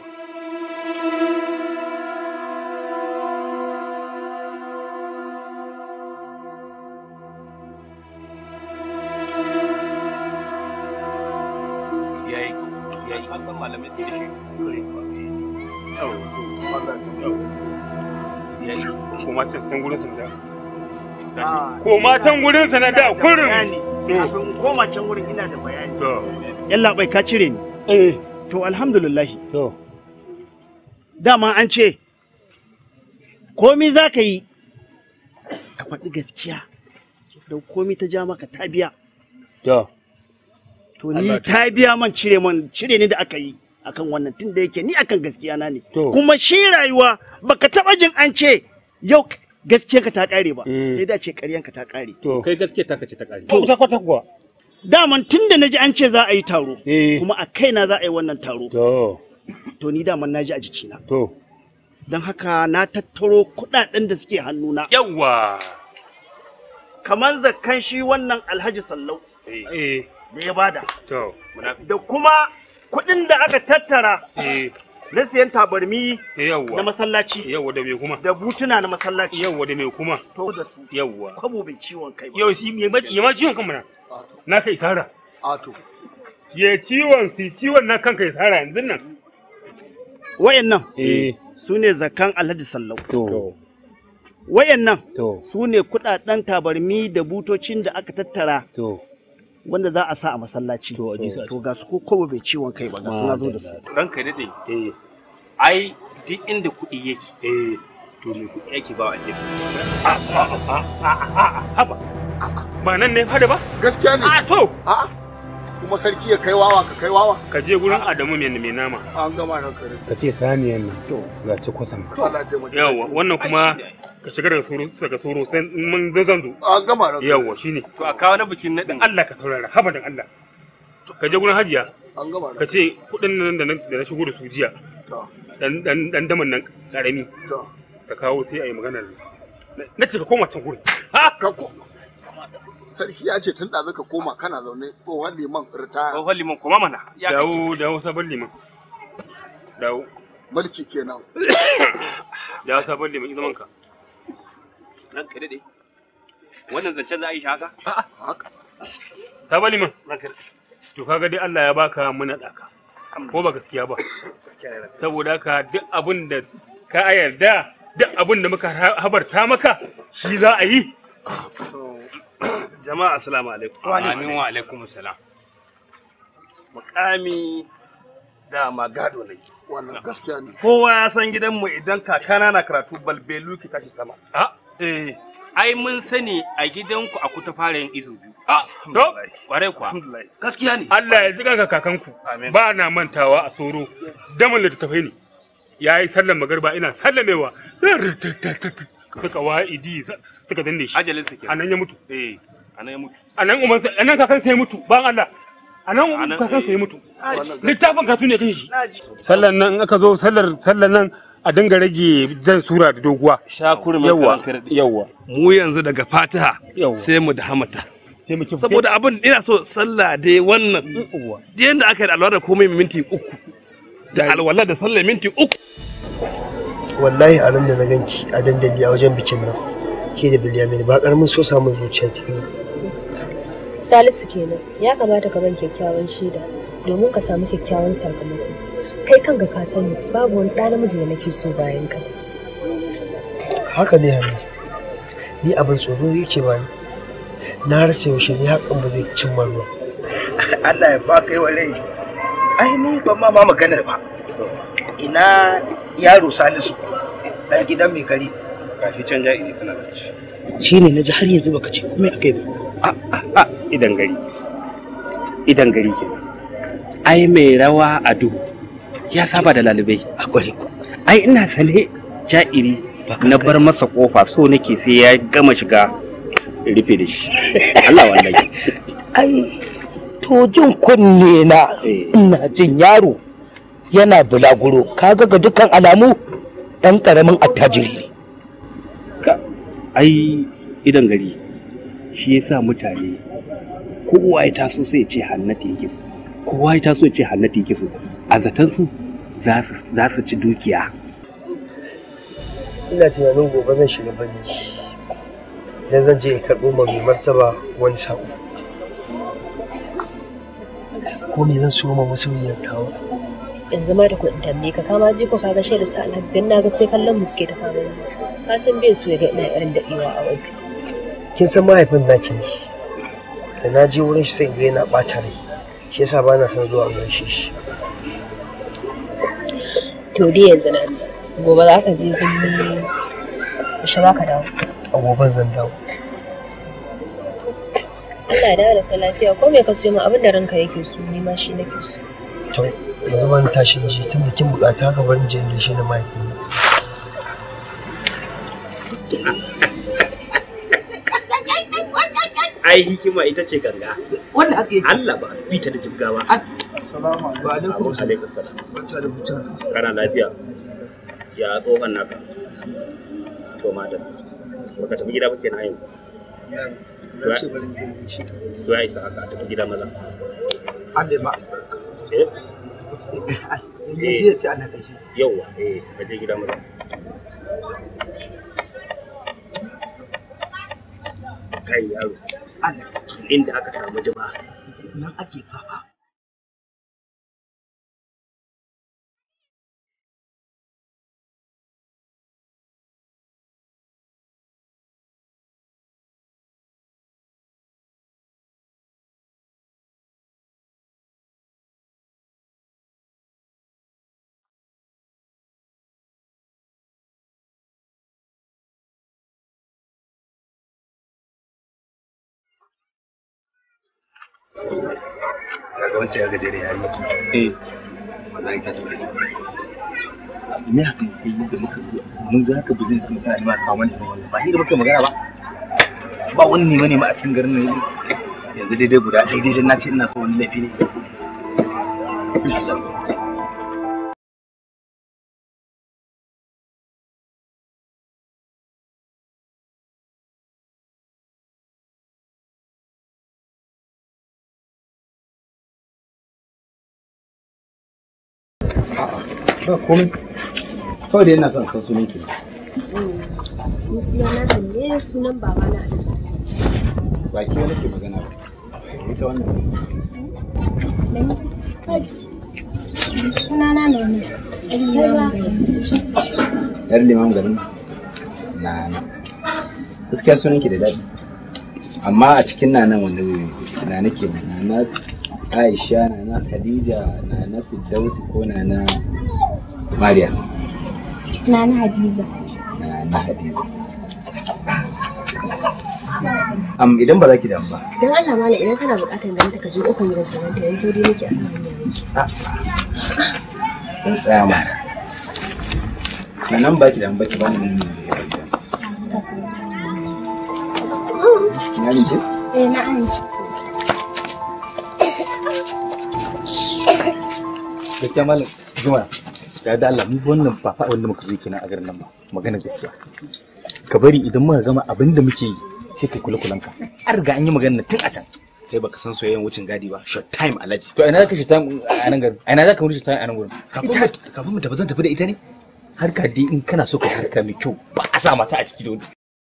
yayi yayi an san malamai sai da shi yau Allah ya taimaki yayi ko ma can can gurin sanda ko ma can gurin sanada kurin bayani kafin in koma can wurin ina da bayani to yalla bai ka cire ni eh to alhamdulillah to dama an ce komi za ka yi ka faɗi gaskiya don komi ta ja maka ta biya to to ni ta biya man cire man cire ni da aka yi akan wannan tun da yake ni akan gaskiya na ne To. kuma shi rayuwa baka taba jin an ce yau gaskiyarka ta kare ba Mm. sai da ce ƙaryanka ta kare to kai gaske ta kace ta kare to ta kwata kuwa daman tun da naji an ce za a yi taro eh kuma a kaina za a yi wannan taro to to ni daman naji a jikina to don haka na tattaro kuɗaɗen da suke hannuna yawa kamar zakkan shi wannan alhaji sallau eh da ya bada to muna da kuma kuɗin da aka tattara eh na siyan tabarmi na yawa masallaci yawa da me kuma da butuna na masallaci yawa da me kuma to da su yawa kwabo bai ciwon kai ba yau shi ya ma ya ma ciwon kan mana na kai sara Ato. ya ciwon si ciwon na kanka ya sara yanzu nan wayannan eh su ne zakan alhaji sallau to wayannan to su ne kudaden tabarmi da butocin da aka tattara to wanda za a sa a masallaci To, a ji su a to ga su ko kobo bai ciwon kai ba ga su na zo da su ranka dade eh ai duk inda kuɗi yake eh to me kuɗi yake ba a jefi haba ba nan ne fada ba gaskiya ne a to a'a kuma sarki ya kai wawa ka kai wawa ka je gurin adamu mai mai nama an gama ran kai dai. ka ce saniyan nan to ga ci kusan to Allah ya taimaki yawa wannan kuma ka shiga daga soro daga soro sai in mun zo zan zo an gama ran kai yawa shine to a kawo na bikin naɗin Allah ka saurara haba dan Allah ka je gurin hajiya an gama ka ran ce kuɗin nan da na da na shigo da su jiya to dan dan dan daman nan karami to ka kawo sai a yi maganar na ce ka koma can gurin ha ka ko sarki ya ce tun da zaka koma kana zaune tsohon liman ritaya tsohon liman kuma mana ya dawo dawo sabon liman dawo mulki kenan dawo sabon liman zaman ka ranka dade wannan zancen za a yi shi haka haka sabon liman to kaga dai Allah ya baka muna daka ko ba gaskiya ba saboda haka duk abin da ka yarda duk abin da muka habarta maka shi za a yi jama'a assalamu alaikum amin wa alaikum salam mukami da magado ne wannan gaskiya ne kowa ya san gidanmu idan kakana na karatu balbelu ki tashi sama a eh ai mun sani a gidanku a kuta fara yin izu biyu a to kwarai kuwa alhamdulillah gaskiya ne Allah ya jiga ka kakanku Amin. ba na mantawa a soro daman da tafai ne ya yi sallan magarba ina sallamewa suka wa'idi suka danne shi ajalin sa kenan anan ya mutu eh anan ya mutu anan umar sa anan kakan sai mutu ban Allah anan kakan sai mutu littafin ka tune kan shi sallan nan in aka zo sallar sallan nan a dinga rage jan sura da doguwa shakuru yawa yawa mu yanzu daga fatiha sai mu da hamata sai mu saboda abin ina so sallah dai wannan yanda aka yi alwala da komai minti uku da alwala da sallah minti uku wallahi a ran da na ganki a dandali a wajen bikin nan ke da bilyamin ba karamin so samun zuciya ta kai Salisu kenan ya kamata ka ban kyakkyawan shaida domin ka samu kyakkyawan sakamako kai kanka ka sani babu wani ɗa namiji da nake so bayan ka haka ne hannu ni abin tsoro yake bani na rasa yaushe ni hakan ba zai cimma ruwa Allah ya baka yi wa rai ai ni ban ma ma maganar ba ina yaro Salisu dan gidan mai kari gashi can ja'iri suna da shi shine na ji har yanzu baka ce komai akai ba idan gari idan gari ke ai mai rawa a duhu ya saba da lalibai a gwari ai ina sane ja'iri na bar masa kofa so nake sai ya gama shiga rufe da shi Allah wallahi ai to jin kunne na ina jin yaro yana bulaguro kaga ga dukkan alamu dan karamin attajiri ne ai idan gari shi yasa mutane kowa ya taso sai ya ce hannati yake so kowa ya taso ya ce hannati yake so a zaton su za su ci dukiya ina tunanin gobe zan shiga birni dan zan je in karɓo ma mai martaba wani sako ko me zan so ma masoyiyar tawa yanzu ma da kuɗin tambaye ka kama ji ko ka ga shaida sa Alhaji dan naga sai kallon mu suke ta kama ni ka san bai so ya ga ina irin daɗewa a waje kin san mahaifin naki ne da na je wurin shi sai in ga yana ɓata rai shi yasa ba na son zuwa gaishe shi to dai yanzu na ci gobe za ka je birni yaushe za ka dawo a goben zan dawo Allah ya dawo da kai lafiya ko me ka siyo min abin da ranka yake so ni ma shi nake so to yanzu ban tashi ji tun da kin bukata haka barin je in gaishe da mahaifin ai hikima ita ce ganga wanda haka yake Allah ba bi ta da jibgawa assalamu alaikum wa alaikum salam barka da huta kana lafiya ya tsohon naka to madam baka tafi gida ba kenan yau na ce barin je in gaishe ka to ya isa haka tafi gida maza Allah ba eh in ji ya ce ana gaishe yauwa eh ka je gida maza kai yaro inda aka samu jama'a nan ake fafa kaga wancan ya gajere ya yi eh wallahi ta tafi me haka ne kai da muka zo mun zo haka business mu kana ma kawo mana wannan ba hira muka magana ba ba wani ne mane ma a cikin garin nan yanzu daidai guda daidai dan na ce ina so wani laifi ne ba komai kawai da yana son san sunan ki Ni sunana Hanne sunan babana ne. ba ki wani ke magana ba ita wannan Sunana ne ne. yar liman garin na na gaskiya sunan ki da daɗi amma a cikin na nan wanda na nake na na Aisha na na Khadija na na Firdausi ko na na Mariya Nana Hadiza. na na Hadiza am idan ba za ki damu ba Don Allah mala idan kana buƙatar ganin ta ka je ƙofar gidan sarauta yayin sauri nake a kan hanya nake. dan tsaya ma na nan ba ki damu ba ki bani mun ne Ya ni ce? Eh na amince. Gaskiya malam Juma. Ya da Allah mu wannan ba fa wanda muka zo kenan a garin nan ba. Magana gaskiya. Ka bari idan muka gama abin da muke yi sai kai kula kulanka. An riga an yi magana tun a can. kai baka san soyayyen wucin gadi ba short time alaji To ina zaka shi time a nan garin? A ina zaka wuce time a nan gurin? kafin mu kafin mu tafi zan tafi da ita ne Harka dai in kana so ka harka mai kyau ba a sa mata a ciki da wani.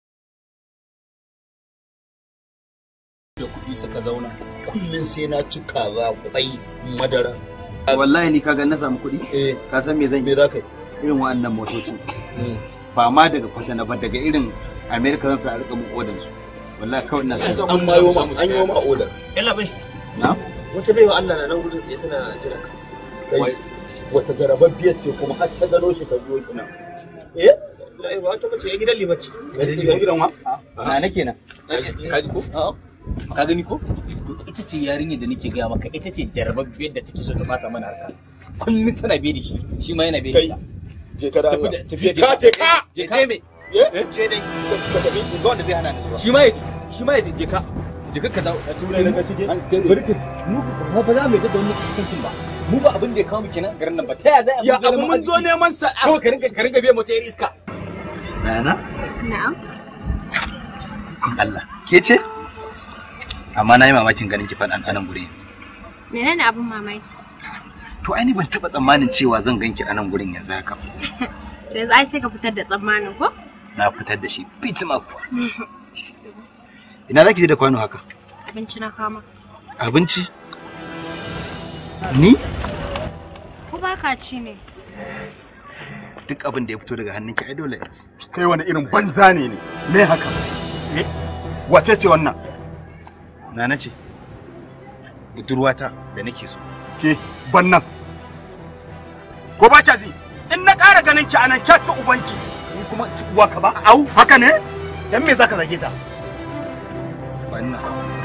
da kuɗi suka zauna kullum sai na ci kaza kwai madara wallahi ni kaga na samu kuɗi eh ka san me zan me za ka yi irin wa'annan motocin ba ma daga kwatana ba daga irin america zan sa a rika mun odan su wallahi kawai ina so an ma yo ma an yo ma order Yalla bai. na Wata baiwa Allah na nan gudun tsaye tana jiran ka. Kai, wata jarababbiyar ce kuma har ta gano shi ka biyo ki nan eh Lai ba wata bace ya gidan limaci. ga gidan wa na nake nan Ka ji ko? Ka gani ko? To ita ce yarinyar da nake gaya maka ita ce jarababbiyar da take so ta fata mana harka. Kullum tana biye da shi, shi ma yana biye da kai ita. je ka da Tafi Allah da- tafi je da- ka je ka Je ka. je me eh je dai ka tafi ga wanda zai hana ni zuwa Shi ma ya shi ma ya je ka. Je ka ka dawo. a turai daga ciki Bari ka mu ba fa za mu yi da wannan kuskancin ba. Mu ba abin da ya kawo mu kenan a garin nan ba. Ta ya za a ya abu mun zo neman sa Kawai ka rinka ka rinka biye mota yar iska. Nana Na'am. Allah ke ce amma na yi mamakin ganin ki faɗan anan guri Menene abin mamaki? to ai ni ban taɓa tsammanin cewa zan ganki a nan gurin yanzu haka To yanzu ai sai ka fitar da tsammanin ko? na fitar da shi fitima kuwa ina za ki je da kwano haka Abinci na kama. abinci ni Ko ba ka ci ne? duk abin da ya fito daga hannunki ai dole in ci kai wani irin banza ne ne me haka eh wace ce wannan nana ce budurwata da nake so ke ban nan ko ba kya ji in na ƙara ganin ki anan kya ci ubanki ni kuma ci uwa ka ba au haka ne dan me zaka zage ta wannan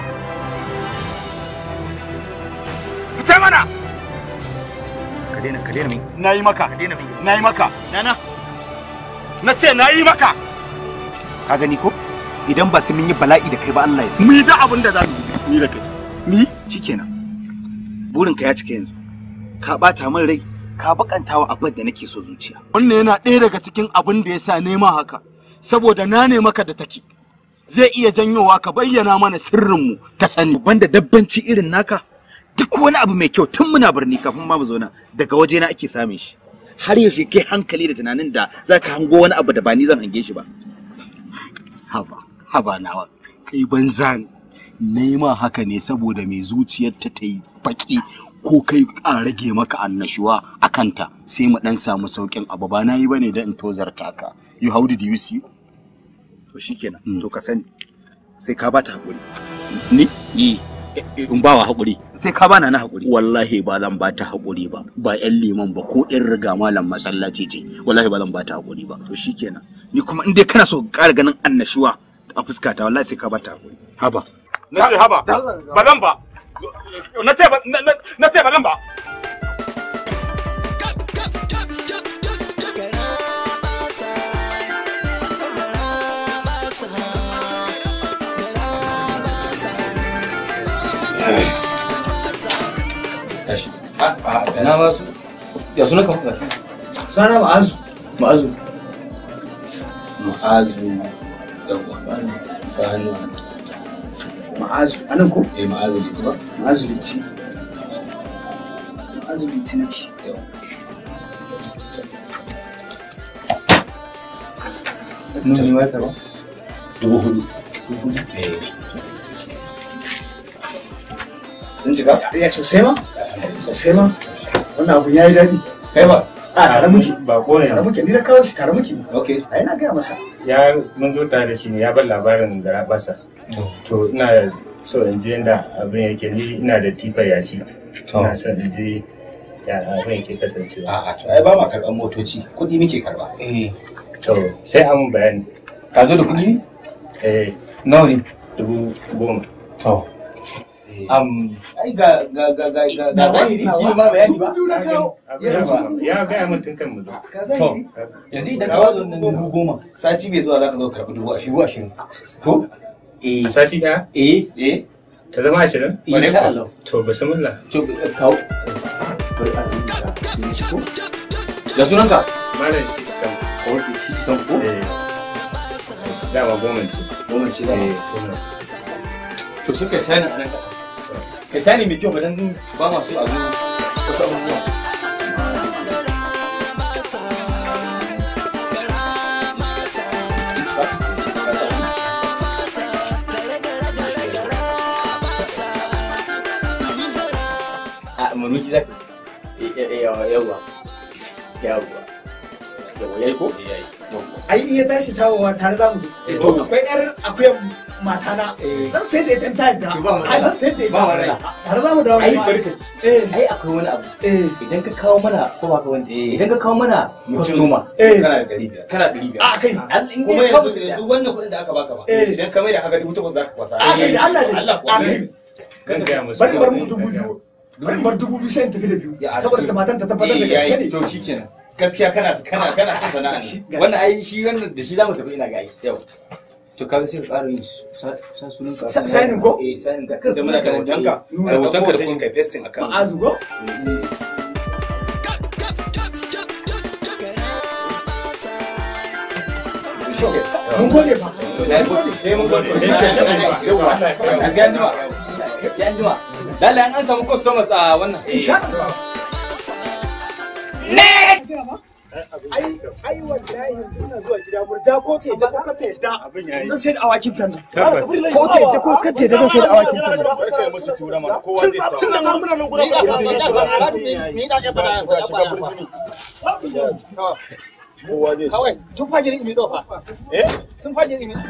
fice mana ka daina ka daina min na yi maka ka daina min na yi maka nana na ce na yi maka ka gani ko idan ba sai mun yi bala'i da kai ba Allah ya mu yi da abin da za mu yi ni da kai ni shikenan burinka ya cika yanzu ka bata min rai ka bakanta wa abin da nake so zuciya wannan yana ɗaya daga cikin abin da ya sa nema haka saboda na ne maka da take zai iya janyowa ka bayyana mana sirrinmu ta sani banda dabbanci irin naka duk wani abu mai kyau tun muna birni kafin ma mu zauna daga waje na ake samun shi har yaushe kai hankali da tunanin da za ka hango wani abu da ba ni zan hange shi ba haba haba nawa kai banza ne nema haka ne saboda mai zuciyarta ta yi baki ko kai a rage maka annashuwa a kanta sai mu dan samu saukin abu ba na yi bane da in tozarta ka you how did you see to shikenan to ka sani sai ka bata hakuri ni yi in ba wa haƙuri sai ka bana na hakuri wallahi ba zan ba ta haƙuri ba ba yan liman ba ko yan riga malam masallaci ce wallahi ba zan ba ta haƙuri ba to shikenan ni kuma in dai kana so ka ƙara ganin annashuwa a fuskata wallahi sai ka bata hakuri haba na ce haba ba zan ba na ce ba na ce ba zan ba Na ba su. Ya suna ka fuka. Sana ma'azu. Ma'azu. Ma'azu. Yawwa. Sa hannu. Ma'azu. Anan ko? Eh ma'azu liti ba. Ma'azu liti. Ma'azu liti nake. Nuni wai ka ba? Dubu hudu. Eh. Sun cika? Eh sosai ma. Sosai ma. Wannan abu ya yi daɗi. Kai ba? A tare muke. Ba ko ne. Tare muke. Ni na kawo shi tare muke. Okay. Ai na gaya masa. Ya mun zo tare da shi ne ya bar labarin gara basa. To ina so in ji yadda abin yake ni ina da tifa yashi. Ina son in ji ya abin yake kasancewa. A'a to ai ba ma karɓar motoci. Kuɗi muke karɓa. Eh. To sai an mun bayani. Ka zo da kuɗi? Eh. Nawa ne? Dubu goma. To. am ai ga ga ga ga ga ga zahiri shi ma bayani ba ya gaya min tun kan mu zo to yanzu idan ka bada wannan dubu goma sati mai zuwa zaka zo karɓi dubu ashirin dubu ashirin ko eh a sati ɗaya eh eh ta zama ashirin insha Allah to bismillah to kawo bari a rubuta ko da sunanka malam shi kan ko shi kan ko dama goma ce goma ce dama to sai kai sani a nan ƙasa kai sani mai kyau ba dan ba ma so a zo wasu abubuwa a manushi zaka yawa yawa yawa yawa yayi ko ai in ya tashi tawowa tare za mu zo to akwai yar akuyar matana zan sai da ita ta yadda ai zan sai da ita ba matsala. tare za mu dawo ai ma. barkaci ai akwai wani abu idan ka kawo mana ko ba ka wani idan ka kawo mana kwastoma kana da ɗari biyar kana ɗari biyar a kai kuma yanzu yanzu wannan kuɗin da aka baka ba idan ka mai da haka dubu takwas za ka kwasa a kai da Allah ne Allah a kai kan gaya musu bari bar muku dubu biyu bari bar dubu biyu sai in tafi da biyu saboda tamatan ta tabbatar da gaske ne to shikenan gaskiya kana kana kana son sana'a ne wannan ai shi wannan da shi zamu tafi ina ga ai yau to kaga sai ka ƙara yin sa sa sunan ka Sa- signing ko? eh signing ka da muna da hotonka da hotonka da shi kai pasting akan ma'azu ko mun gode fa sai mun gode yawa sai an jima sai an jima lalle an an samu customers a wannan insha Allah ai ai wallahi yanzu ina zuwa gida murja ko ta yadda ko ka ta yadda zan sai da awakin tan nan ko ta yadda ko ka ta yadda zan sai da awakin tan nan Kar kai musu tura mana kowa zai samu. tun da nan muna nan gurin Ni da shiga burjini. Kowa zai samu. kawai tun fajirin imi dofa Eh? tun fajirin imi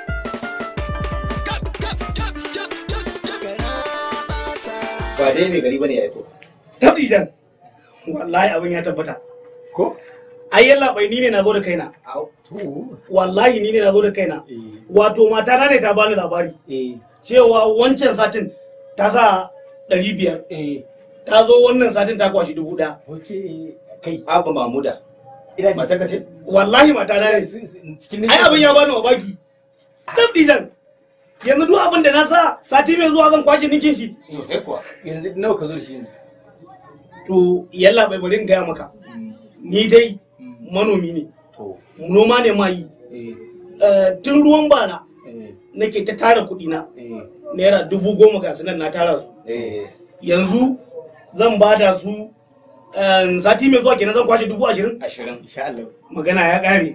ba dai mai gari bane ya aiko tabdijan wallahi abin ya tabbata ko ai yalla bai ni ne na zo da kaina wallahi ni ne na zo da kaina wato mata na ne ta bani labari cewa wancan satin ta sa ɗari biyar ta zo wannan satin ta kwashi dubu ɗaya kai abu mamuda mata ka ce wallahi mata na ne ai abin ya bani mamaki tabdijan yanzu duk abin da na sa sati mai zuwa zan kwashe ninkin shi sosai kuwa yanzu nawa ka zo da shi ne to yalla bai bari in gaya maka ni dai manomi ne noma ne ma yi Eh, tun ruwan bara nake ta tara kuɗi na naira dubu goma ga nan na tara su yanzu zan bada su eh, sati mai zuwa kenan zan kwashe dubu ashirin ashirin insha Allah magana ya ƙare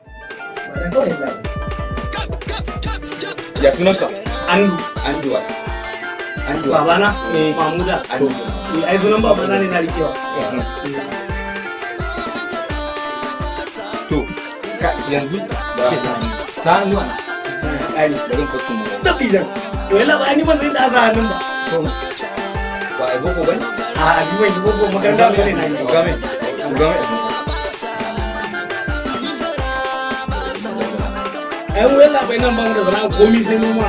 ya sunanka andu anduwa anduwa babana mamuda Eh, ai sunan babana ne na rikewa to ka yanzu ke sani ta hannuwa na ƙari bari ka kuma tabbijan to yalla ba ni ban zai da asa hannun ba ba a boko bane a abi bai yi boko makaranta ne na yi game game ai mu yalla bai nan ban da sana'a komi sai noma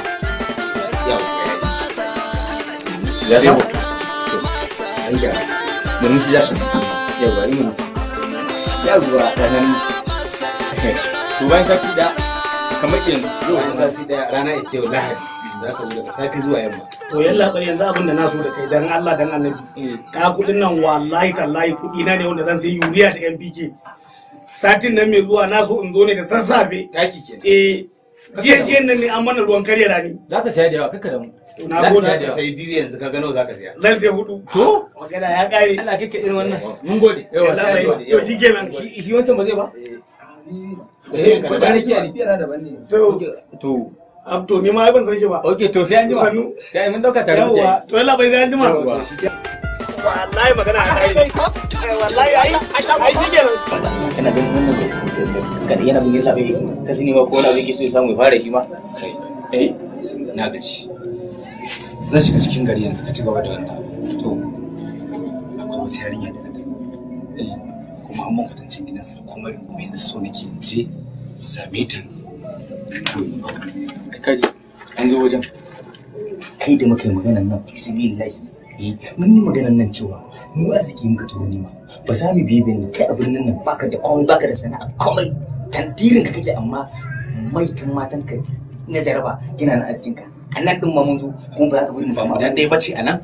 ya samu to an gyara mun shi ya yau bari mun ya zuwa ranar to bayan sati da kamar yanzu yau bayan sati da rana ita yau lahadi za ka zo daga safi zuwa yamma to yalla bai yanzu abin da na so da kai dan Allah dan Annabi ka kudin nan wallahi tallahi kudi na ne wanda zan sai yuriya da NPK satin nan mai zuwa na so in zo ne da sassafe taki kenan eh jiya jiyan nan ne an mana ruwan karya rani za ka saya da yawa kaka da mu na za ka gode saya da yawa sai biyu yanzu ka gano za ka saya zan sai hudu to magana ya kare Allah kake irin wannan mun gode yawa Yalla sai bai, gode to shikenan. shi shi wancan ba zai ba eh ka da nake ni yana daban ne to to ab to ni ma ban san shi ba okay to sai an jima sai mun dauka tare muke yawa to yalla bai sai an jima Yawwa. wallahi magana ya kare wallahi ai ai shikenan kana ganin wannan kada yana bin yalla bai ka sani ma ko wani abu yake so ya samu ya fara shi ma Kai, eh na gaji. Zan shiga cikin gari yanzu ka ci gaba da wannan. To, akwai wata yarinya da na gani. Kuma an mun kwatancin gidansa da komai da komai yanzu so nake in je in same ta. kaji an zo wajen kai da muka yi maganan nan fi sabilillahi eh mun yi maganan nan cewa mu arziki muka turo nema ba za mu biye ne kai a birnin nan baka da komai baka da sana'a komai tantirin ka kake amma maitan matan ka na jaraba gina na arzikin ka a nan din ma mun zo kuma ba za ka bari mu samu dan ɗaya bace a nan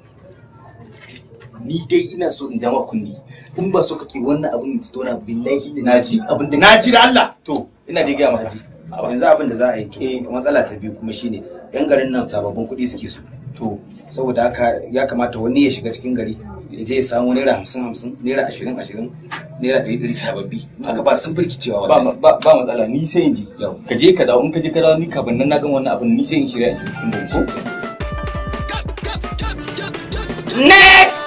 ni dai ina so in jama kunni in ba so kake wannan abin da tona billahi na ji abin da na ji da Allah to ina da gaya maka yanzu abin da za a yi to matsala ta biyu kuma shine yan garin nan sababbin kuɗi suke so to saboda haka ya kamata wani ya shiga cikin gari ya je ya samu naira hamsin hamsin naira ashirin ashirin naira ɗari ɗari sababbi haka ba sun firkicewa ba wallahi ba ba matsala ni sai in ji ka je ka dawo in ka je ka dawo ni kafin nan na gan wannan abin ni sai in shirya in shiga cikin gari ko Next!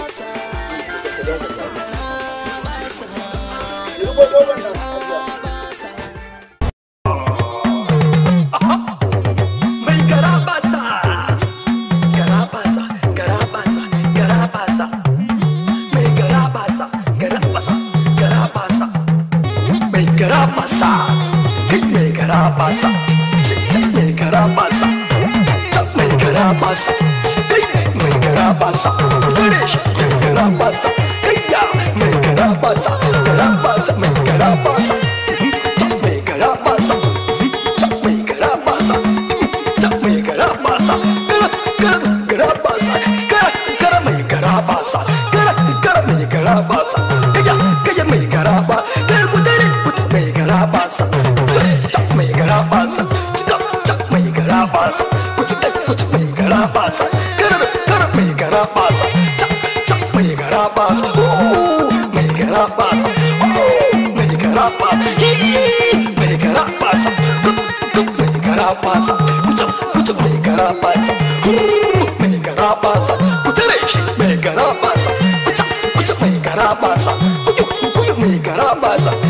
Mai garabasa, garabasa, garabasa, garabasa. Mai garabasa, garabasa, garabasa. Mai garabasa, kai mai garabasa. Cicci mai garabasa, cap mai garabasa. Kai mai garabasa, tare shi mai garabasa. Kai ya mai garabasa, garabasa, mai garabasa. Cap mai garabasa, cap mai garabasa. Cap mai garabasa, gara garabasa, gara gara mai garabasa, gara gara mai garabasa. Kaya kaya mai garaba, kaya kutare kuta mai garabasa. Cap mai garabasa, cap cap mai garabasa. Kuci kai kuci mai garabasa, gara gara mai garabasa. Cap cap mai garabasa, oh mai garabasa, oh mai garabasa, mai garabasa. mai garabasa kucin kucin mai garabasa mai garabasa ku tare shi mai garabasa kucin kucin mai garabasa kuyu kuyu mai garabasa